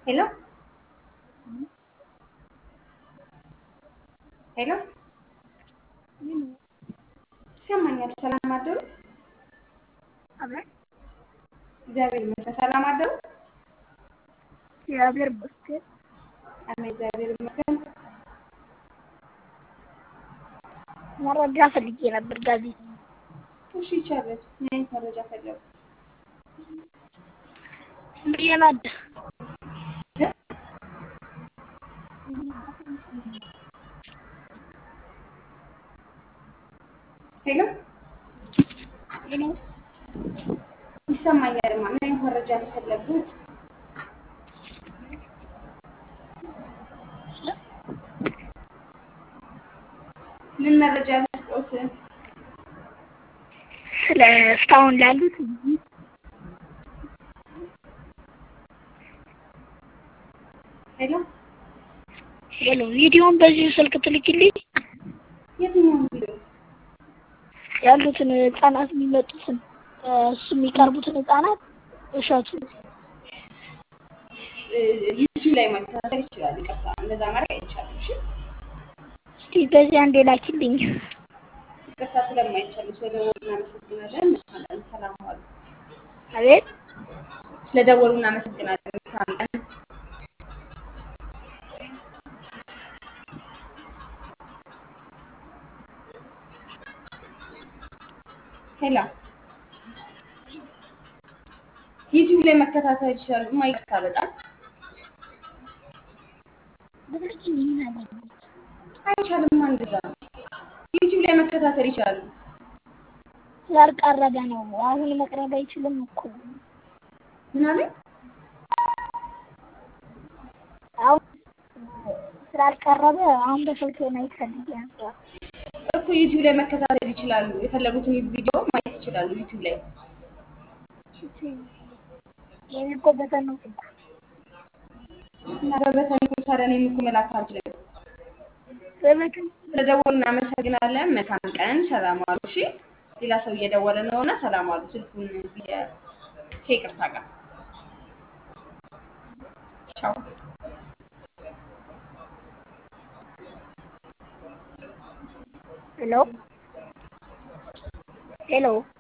Hello? ሄሎ ይሰማኛል። ሰላም አደሩ? አቤት እግዚአብሔር ይመስገን። ሰላም አደሩ? እግዚአብሔር ይመስገን። አሜን። እግዚአብሔር ይመስገን። መረጃ ፈልጌ ነበር ጋዜጣ እሺ፣ ይቻላል። ምን አይነት መረጃ ፈለጉ? የናዳ ሄሎ ይሰማኛል። ማ ምን አይነት መረጃ ነው የፈለጉት? ምን መረጃ ልስጦት? ስለ እስካሁን ላሉት ሄሎ ሄሎ ቪዲዮን በዚህ ስልክ ትልክልኝ የትኛውን ቪዲዮ? ያሉትን ህጻናት የሚመጡትን እሱ የሚቀርቡትን ህጻናት እሸቱ ዩቲዩብ ላይ መከታተል ይችላል። ይቅርታ፣ እንደዛ ማድረግ አይቻልም። እሺ፣ እስቲ በዚህ አንዴ ላኪልኝ። ይቅርታ ስለማይቻል ስለደወሉ እናመሰግናለን። መልካም ቀን። ሰላም ዋሉ። አቤት ስለደወሉ እናመሰግናለን። መልካም ቀን። ሄሎ ዩቲዩብ ላይ መከታተል ይችላሉ። ማ ይቅርታ በጣም ብትልኪልኝ ምን አለበት? አይቻልም። እንደዛ ዩቲዩብ ላይ መከታተል ይችላሉ። ስላልቀረበ ነው። አሁን መቅረብ አይችልም እኮ ምን አለ? አሁን ስላልቀረበ አሁን በስልክ ማየት ፈልጌ ነበር። እኮ ዩቲዩብ ላይ መከታተል ይችላሉ። የፈለጉትን ቪዲዮ ማየት ይችላሉ ዩቲዩብ ላይ። ይሄ እኮ በተን ነው ስልኩ። እና በበተን እኮ ታዲያ እኔም እኮ መላክ አልችልም። በበተን ስለደወሉ እናመሰግናለን። መልካም ቀን። ሰላም ዋሉ። እሺ፣ ሌላ ሰው እየደወለ ነው እና ሰላም ዋሉ። ስልኩን የ- ከይቅርታ ጋር ቻው። ሄሎ ሄሎ